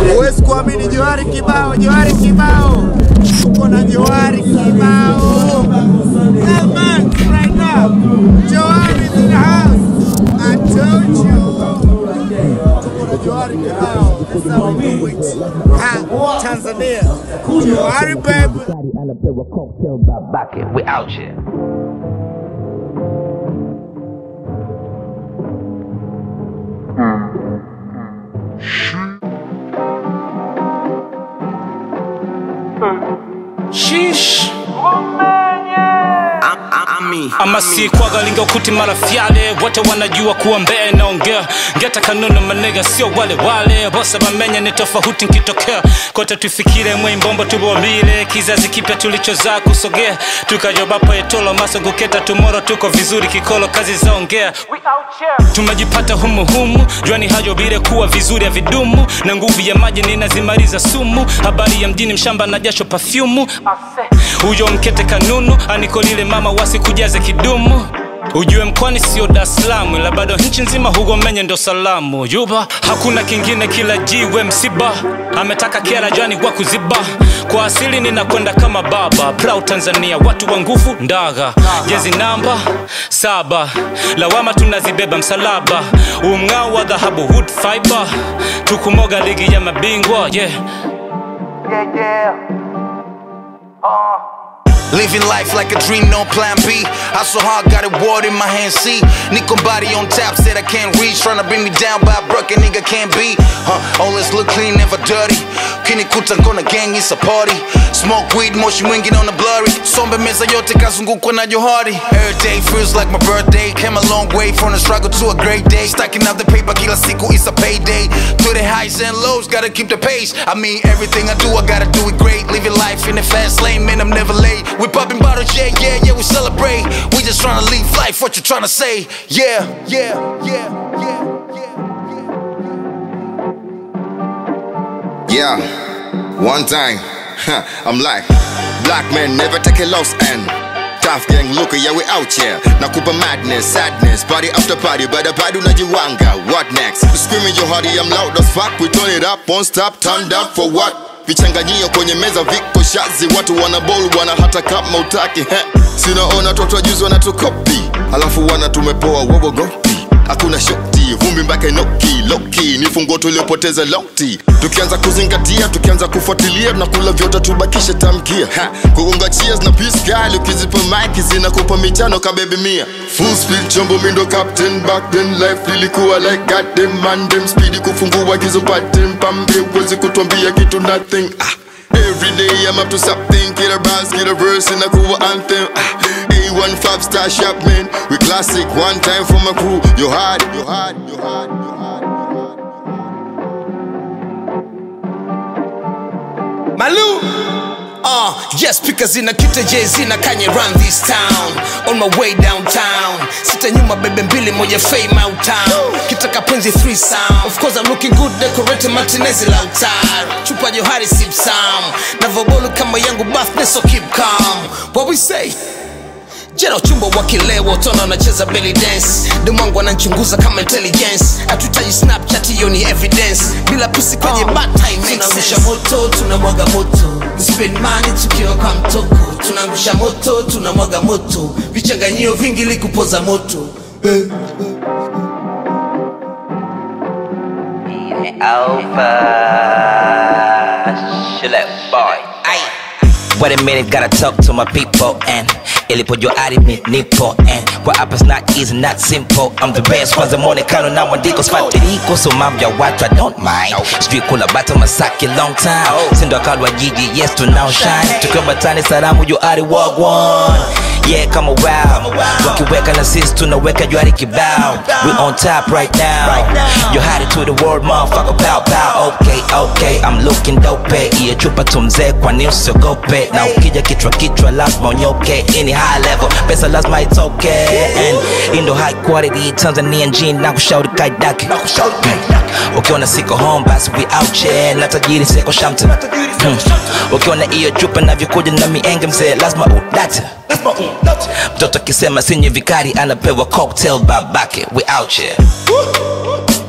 Huwezi kuamini Johari kibao, Johari kibao, tuko na Johari kibao. Yeah, man, right now, Johari is in the house. I told you. Tuko na Johari kibao. That's how we do it. Ha, Tanzania. Johari baby. Daddy and a bit of cocktail by bucket. We out here. Sheesh. Ami, ama si kwaga lingokuti mara fyale wote wanajua kuwa mbee naongea ngeta kanunu manega sio wale wale bosa bamenya ni tofauti nkitokea kote tufikire mwimbombo tubomile kizazi kipya tulichozaa kusogea tukajobapo etolo masoguketa tumoro tuko vizuri kikolo kazi zaongea tumejipata humuhumu jwani hajo bile kuwa vizuri ya vidumu na nguvu ya maji ninazimaliza sumu habari ya mjini mshamba na jasho pafyumu huyo mkete kanunu anikolile mama wasikujaze kidumu ujue mkwani sio Dar es Salaam ila bado nchi nzima hugomenye ndo salamu yuba hakuna kingine kila jiwe msiba ametaka kera jani kwa kuziba kwa asili ninakwenda kama baba proud Tanzania watu wa nguvu ndaga jezi namba saba lawama tunazibeba msalaba umng'ao wa dhahabu wood fiber tukumoga ligi ya mabingwa yeah. Living life like a dream, no plan B. Hustle hard, got a word in my hand, see. Nico body on tap, said I can't reach. Tryna bring me down, but I broke a nigga can't be. Huh, always look clean, never dirty. Kini kuta kona gang, it's a party. Smoke weed, moshi mwingi on the blurry. Sombe meza yote kazungukwa na johari. Every day feels like my birthday. Came a long way from the struggle to a great day. Stacking up the paper, kila siku is a payday. To the highs and lows, gotta keep the pace. I mean, everything I do, I gotta do it great. Living life in the fast lane, man, I'm never late. We popping bottles, yeah, yeah, yeah, we celebrate. We just tryna live life, what you tryna say? Yeah, yeah, yeah, yeah, yeah. Yeah, one time, huh, I'm like, black men never take a loss and tough gang look yeah we out here nakupa madness sadness party after party bada bado unajiwanga what next screaming your hardy I'm loud as fuck we turn it up won't stop turned up for what vichanganyio kwenye meza viko shazi watu wana bol wana hata kama utaki heh. sinaona toto juzi wanatukopi alafu wana tumepoa wowogopi hakuna shoti vumbi mpaka inoki loki ni fungo tuliopoteza lokti tukianza kuzingatia tukianza kufuatilia tunakula vyote tubakishe tamkia Ha, kugonga cheers na peace kali ukizipa mike zinakupa michano kabebi mia full speed chombo mindo captain back then life lilikuwa like goddamn man them speed kufungua gizo pattern pambe uwezi kutuambia kitu nothing ah. Every day I'm up to something, get a bars, get a verse in a cool anthem. Ah, A1 five star shop, man. We classic, one time for my crew. You hard, you hard, you hard, you hard. Malu. Uh, yes, because in a kita Jay-Z na Kanye run this town On my way downtown Sita nyuma bebe mbili moja fame out town Kitaka penzi three sound Of course I'm looking good decorated Martinez lautar Chupa johari sip sam Navobolu kama yangu birthday so keep calm What we say? jera chumba wakilewa utona wanacheza belly dance demwangu ananchunguza kama intelligence hatutaji snapchat hiyo ni evidence bila pusi kwenye bad time tunangusha moto tunamwaga moto We spend money tukiwa kwa mtoko tunangusha moto tunamwaga moto vichanganyio vingi likupoza moto eh. Alpha Shillep boy. Aye. Wait a minute, gotta talk to my people and ilipojua arimi nipo and kwa hapa it's not easy, not simple I'm the best kwanza mwonekano na mwandiko sfatiriko so mambo ya watu I don't mind sijui kula bata masaki long time sindo akalwa jiji yes tunao shine tukiwa batani salamu juu ari wagwan yeah kama wow wakiweka na sisi tunaweka juari kibao we on top right now you hide it to the world motherfucker pow pow okay okay I'm looking dope iye chupa tumzee kwani usiogope na ukija kichwa kichwa lazima unyoke ini high level pesa lazima it's okay and indo high quality Tanzanian jean na kushauri kaidake ukiona siko home basi we out here na tajiri seko shamte hmm. ukiona iyo chupa navyokuja na mienge mzee lazima udate mtoto akisema sinye vikari anapewa cocktail babake we out here